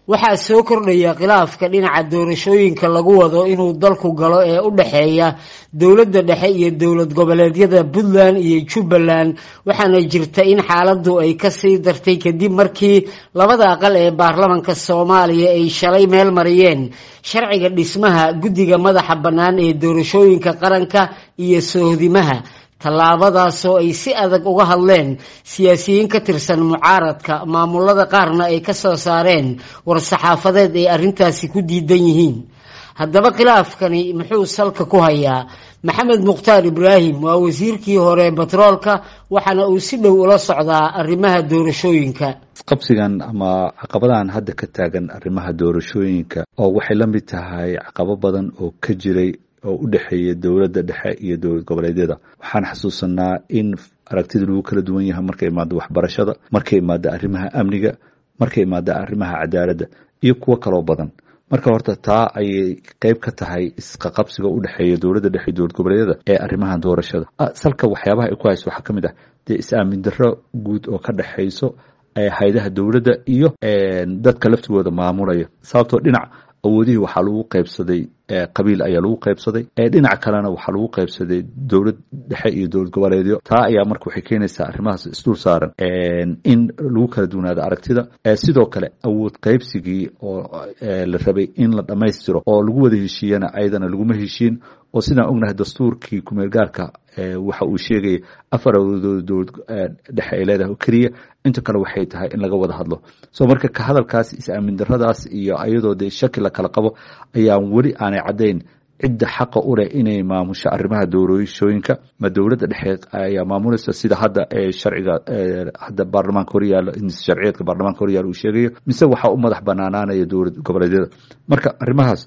waxaa soo kordhaya khilaafka dhinaca doorashooyinka lagu wado inuu dalku galo ee u dhexeeya dowladda dhexe iyo dowlad goboleedyada puntland iyo jubbaland waxaana jirta in xaaladdu ay kasii dartay kadib markii labada aqal ee baarlamanka soomaaliya ay shalay meel mariyeen sharciga dhismaha guddiga madaxa bannaan ee doorashooyinka qaranka iyo soohdimaha tallaabadaasoo ay si adag uga hadleen siyaasiyiin ka tirsan mucaaradka maamulada qaarna ay ka soo saareen war-saxaafadeed ay arrintaasi ku diidan yihiin haddaba khilaafkani muxuu salka ku hayaa maxamed mukhtaar ibraahim waa wasiirkii hore batroolka waxaana uu si dhow ula socdaa arrimaha doorashooyinka qabsigan ama caqabadahan hadda ka taagan arrimaha doorashooyinka oo waxay la mid tahay caqabo badan oo ka jiray oo u dhexeeya dowladda dhexe iyo dowlad goboleedyada waxaan xasuusanaa in aragtida lagu kala duwan yahay markay imaado waxbarashada markay imaado arrimaha amniga markay imaado arrimaha cadaaladda iyo kuwo kaloo badan marka horta taa ayay qeyb ka tahay isqaqabsiga u dhexeeya dowladda dhexe iyo dowlad goboleedyada ee arrimaha doorashada salka waxyaabaha ay ku hayso waxaa ka mid ah dee is-aamin darro guud oo ka dhexayso hay-adaha dowladda iyo dadka laftigooda maamulaya sababtoo dhinac awoodihii waxaa lagu qaybsaday qabiil ayaa lagu qaybsaday dhinaca kalena waxaa lagu qaybsaday dowlad dhexe iyo dowlad goboleedyo taa ayaa marka waxay keenaysaa arrimahaas isdul saaran in lagu kala duwanaado aragtida sidoo kale awood qaybsigii oo la rabay in la dhammaystiro oo lagu wada heshiiyana ayadana laguma heshiin oo sidaan ognahay dastuurkii kumeel gaarka waxa uu sheegaya afar awoodood dowlad dhexe ay leedahay oo keliya inta kale waxay tahay in laga wada hadlo so marka ka hadalkaas is-aamin daradaas iyo ayadoo dee shaki la kala qabo ayaan weli aanay caddayn cidda xaqa u leh inay maamusho arrimaha doorashooyinka ma dowladda dhexe ayaa maamulaysa sida hadda sharciga hadda baarlamaanka horyaalo sharciyeedka baarlamaanka horyaalo uu sheegayo mise waxaa u madax banaanaanaya dowlad goboleedyada marka arrimahaas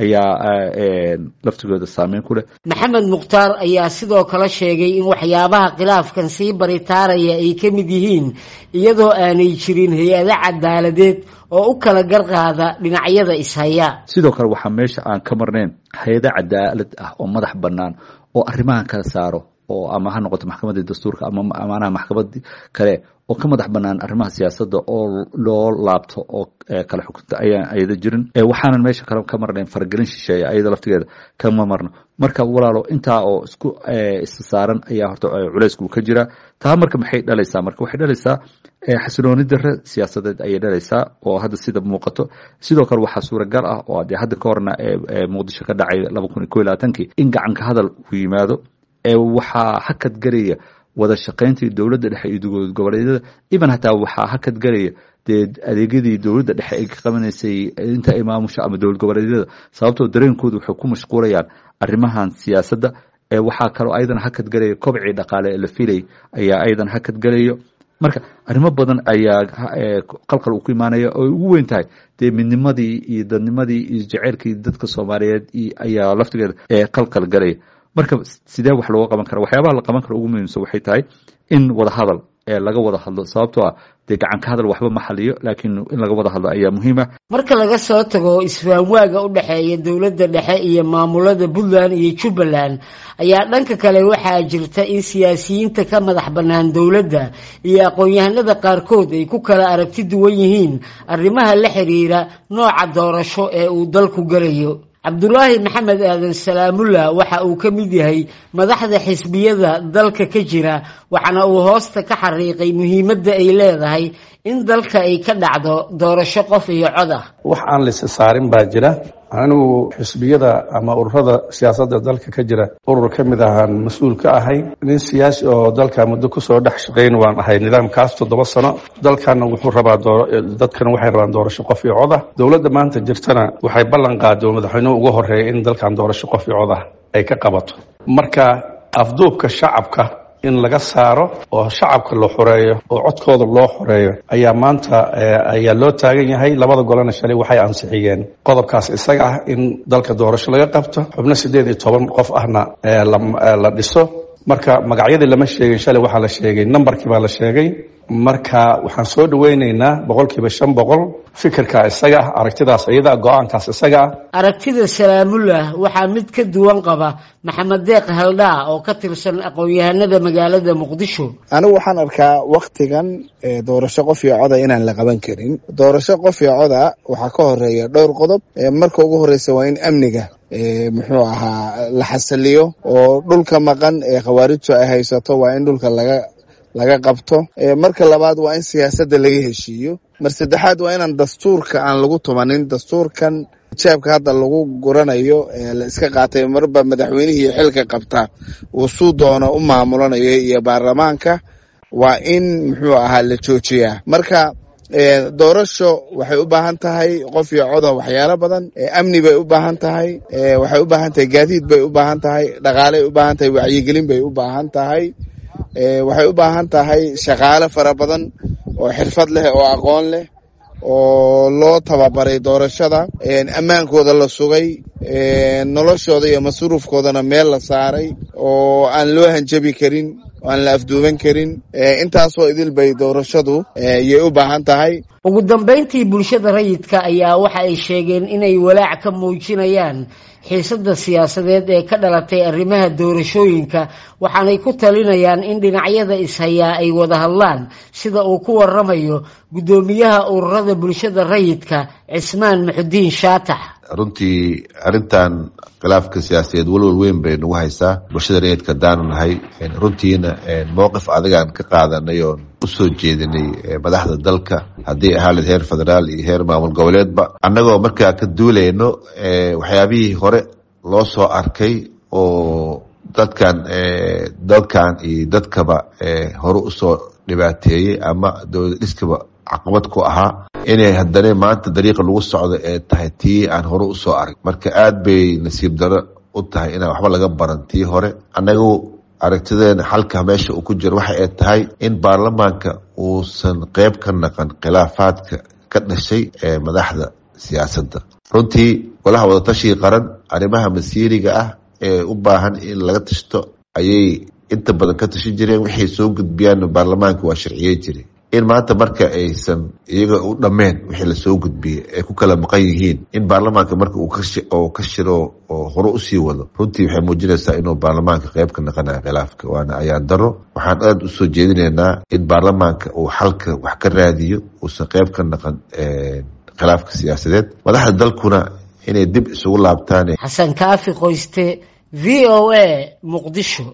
ayaa laftigooda saameyn ku leh maxamed mukhtaar ayaa sidoo kale sheegay in waxyaabaha khilaafkan sii baritaaraya ay ka mid yihiin iyadoo aanay jirin hay-ado cadaaladeed oo u kala garqaada dhinacyada ishaya sidoo kale waxaa meesha aan ka marnayn hay-ado cadaalad ah oo madax bannaan oo arrimahan kala saaro oo ama ha noqoto maxkamadii dastuurka ama amaanaha maxkamad kale oo ka madax banaan arrimaha siyaasadda oo loo laabto oo kala xukunta ayaan ayada jirin waxaanan meesha kale ka marnayn faragelin shisheeya ayada laftigeeda kama marno marka walaalo intaa oo isku isa saaran ayaa horta culeysku ka jira taa marka maxay dhalaysaa marka waxay dhalaysaa xasilooni dare siyaasadeed ayay dhalaysaa oo hadda sida muuqato sidoo kale waxaa suuragal ah oo dee hadda ka horna muqdisho ka dhacay laba kun iyo ko iyo labaatankii in gacanka hadal uu yimaado waxaa hakad garaya wada shaqayntii dowladda dhexe iyo dowlad goboleedyada even hataa waxaa hakad garaya dee adeegyadii dowladda dhexe ay ka qabanaysay inta ay maamusho ama dowlad goboleedyada sababtoo dareenkooda waxay ku mashquulayaan arrimahan siyaasadda waxaa kaloo ayadan hakad garaya kobcii dhaqaale ee la filay ayaa ayadan hakad galayo marka arrimo badan ayaa qalqal uu ku imaanaya oo ugu weyn tahay dee midnimadii iyo dadnimadii iyo jaceylkii dadka soomaaliyeed ayaa laftigeeda qalqal galaya marka sidee wax looga qaban kara waxyaabaha la qaban kara ugu muhiimsan waxay tahay in wada hadal laga wada hadlo sababtoo ah dee gacanka hadal waxba ma xaliyo laakiin in laga wada hadlo ayaa muhiima marka laga soo tago isfahamwaaga u dhexeeya dowladda dhexe iyo maamulada puntland iyo jubbaland ayaa dhanka kale waxaa jirta in siyaasiyiinta ka madax bannaan dowladda iyo aqoon-yahanada qaarkood ay ku kala aragti duwan yihiin arrimaha la xiriira nooca doorasho ee uu dalku galayo cabdulaahi maxamed aadan salaamullah waxa uu ka mid yahay madaxda xisbiyada dalka ka jira waxaana uu hoosta ka xariiqay muhiimadda ay leedahay in dalka ay ka dhacdo doorasho qof iyo cod ah wax aan lisa saarin baa jira anigu xisbiyada ama ururada siyaasadda dalka ka jira urur ka mid ahaan mas-uul ka ahay nin siyaasi oo dalka muddo kusoo dhex shaqayn waan ahay nidaamkaas toddoba sano dalkana wuxuu rabaa dadkana waxay rabaan doorasho qof iyo cod ah dowladda maanta jirtana waxay ballan qaado madaxweynuhu ugu horeeya in dalkan doorasho qof iyo cod ah ay ka qabato marka afduubka shacabka in laga saaro oo shacabka la xoreeyo oo codkooda loo xoreeyo ayaa maanta ayaa loo taagan yahay labada golena shalay waxay ansixiyeen qodobkaas isaga ah in dalka doorasho laga qabto xubno siddeed iyo toban qof ahna la dhiso marka magacyadii lama sheegin shalay waxaa la sheegay nambarkii baa la sheegay marka waxaan soo dhaweyneynaa boqolkiiba shan boqol fikirka isaga ah aragtidaas iyada go-aankaas isaga ah aragtida salaamullah waxaa mid ka duwan qaba maxamed deeq haldhaa oo ka tirsan aqoon-yahanada magaalada muqdisho anigu waxaan arkaa waktigan doorasho qof iyo coda inaan la qaban karin doorasho qof iyo coda waxaa ka horeeya dhowr qodob marka ugu horeysa waa in amniga muxuu ahaa la xasiliyo oo dhulka maqan ee khawaarijtu ay haysato waa in dhulka laga laga qabto marka labaad waa in siyaasadda laga heshiiyo mar saddexaad waa inaan dastuurka aan lagu tumanin dastuurkan jaabka hadda lagu guranayo la iska qaatay marba madaxweynihii xilka qabta uu suu doono u maamulanayo iyo baarlamaanka waa in muxuu ahaa la joojiyaa marka doorasho waxay u baahan tahay qof iyo coda waxyaalo badan amni bay u baahan tahay waxay u baahan tahay gaadiid bay u baahan tahay dhaqaaley u baahan tahay wacyigelin bay u baahan tahay waxay u baahan tahay shaqaale fara badan oo xirfad leh oo aqoon leh oo loo tababaray doorashada ammaankooda la sugay noloshooda iyo masruufkoodana meel la saaray oo aan loo hanjabi karin oo aan la afduuban karin intaasoo idil bay doorashadu yay u baahan tahay ugu dambayntii bulshada rayidka ayaa waxa ay sheegeen inay walaac ka muujinayaan xiisadda siyaasadeed ee ka dhalatay arrimaha doorashooyinka waxaanay ku talinayaan in dhinacyada ishayaa ay wada hadlaan sida uu ku waramayo guddoomiyaha ururada bulshada rayidka cismaan muxudiin shaatax runtii arrintan khilaafka siyaasadeed walwal weyn bay nagu haysaa bulshada rayidka haddaanu nahay runtiina mowqif adigaan ka qaadanay oon usoo jeedinay madaxda dalka haddii ahaaleed heer federaal iyo heer maamul goboleedba annagoo markaa ka duulayno waxyaabihii hore loo soo arkay oo dadkan dalkan iyo dadkaba hore usoo dhibaateeyey ama dowlad dhiskaba caqabad ku ahaa inay haddana maanta dariiqa lagu socdo ee tahay tii aan hore usoo arag marka aad bay nasiib daro u tahay inaan waxba laga baran tii hore annagu aragtideena xalka meesha uu ku jiro waxa ay tahay in baarlamaanka uusan qeyb ka naqan khilaafaadka ka dhashay ee madaxda siyaasadda runtii golaha wadatashiga qaran arrimaha masiiriga ah ee u baahan in laga tashto ayay inta badan ka tashan jireen waxay soo gudbiyaan baarlamaanka waa sharciyey jiray in maanta marka aysan iyaga u dhammeen wixii lasoo gudbiyey ay ku kala maqan yihiin in baarlamaanka marka uu ka shiro oo hore usii wado runtii waxay muujinaysaa inuu baarlamaanka qeyb ka naqanayo khilaafka waana ayaan daro waxaan aada usoo jeedinaynaa in baarlamaanka uu xalka wax ka raadiyo uusan qeyb ka naqan khilaafka siyaasadeed madaxda dalkuna inay dib isugu laabtaan xasan kaafi qoyste v o a muqdisho